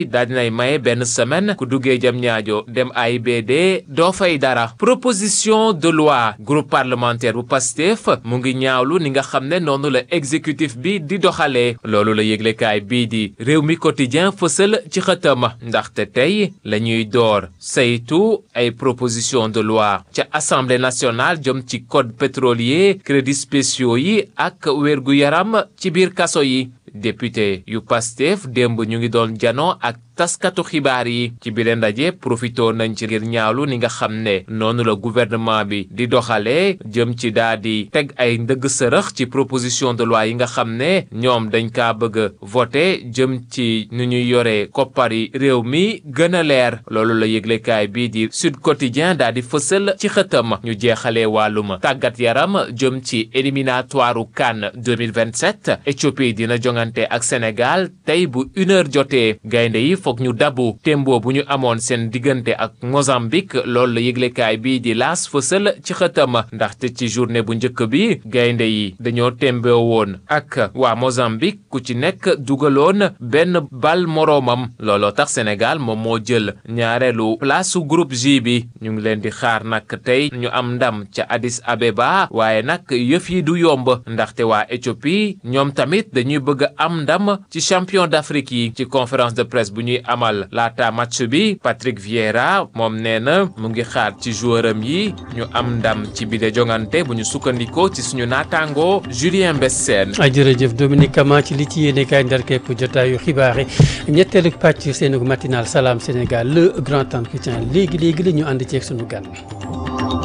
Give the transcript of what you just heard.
daal dinay maye benn semaine ku duggee jam ñaajo dem AIBD doo fay dara proposition de loi groupe parlementaire bu Pastef mu ngi ñaawlu ni nga xam ne noonu la exécutif bi di doxalee loolu la yëglekaay bii di réew mi quotidien fësal ci xëtam ndaxte tey la ñuy door saytu ay proposition de loi ca assemblée nationale jëm ci code pétrolier crédits spéciaux yi ak wérgu yaram ci biir kaso yi député yu Pastef démb ñu ngi doon jano ak taskatu xibaar yi ci biir ndaje profitoo nañ ci ngir ñaawlu ni nga xam ne noonu la gouvernement bi di doxalee jëm ci daa di teg ay ndëgg sërëx ci proposition de loi yi nga xam ne ñoom dañ kaa bëgg a voté jëm ci nu ñuy yore koppari réew mi gën a leer loolu la yëglekaay bii di Sud Quotidien daa di fësal ci xëtam ñu jeexalee wàllum tàggat yaram jëm ci éliminatoire CAN 2027 Éthiopie dina jongante ak Sénégal tey bu une heure jotee gaynde yi foog ñu dabu tembo bu ñu amoon seen diggante ak Mozambique loolu la yëglekaay bii di laas fësal ci xëtam ndaxte ci journée bu njëkk bi gaynde yi dañoo temboo woon ak waa Mozambique ku ci nekk dugaloon benn bal moroomam looloo tax Sénégal moom moo jël ñaareelu place su groupe J bi ñu ngi leen di xaar nag tey ñu am ndam ca Addis Abeba waaye nag yëf yi du yomb ndaxte waa Éthiopie ñoom tamit dañuy bëgg am ndam ci champion d'Afrique yi ci conférence de presse bu ñuy amal laata match bi Patrick Vieira moom nee na mu ngi xaar ci joueuram yi ñu am ndam ci bile jongante bu ñu sukkandikoo ci suñu naataango Julien Bessène. jërëjëf Dominique Kama ci li ci yéene kaay ndar képp jotaayu xibaar yi ñetteelu pàcc seen matinal Salam Sénégal le grand entretien léegi léegi la ñu ànd ceeg suñu gan bi.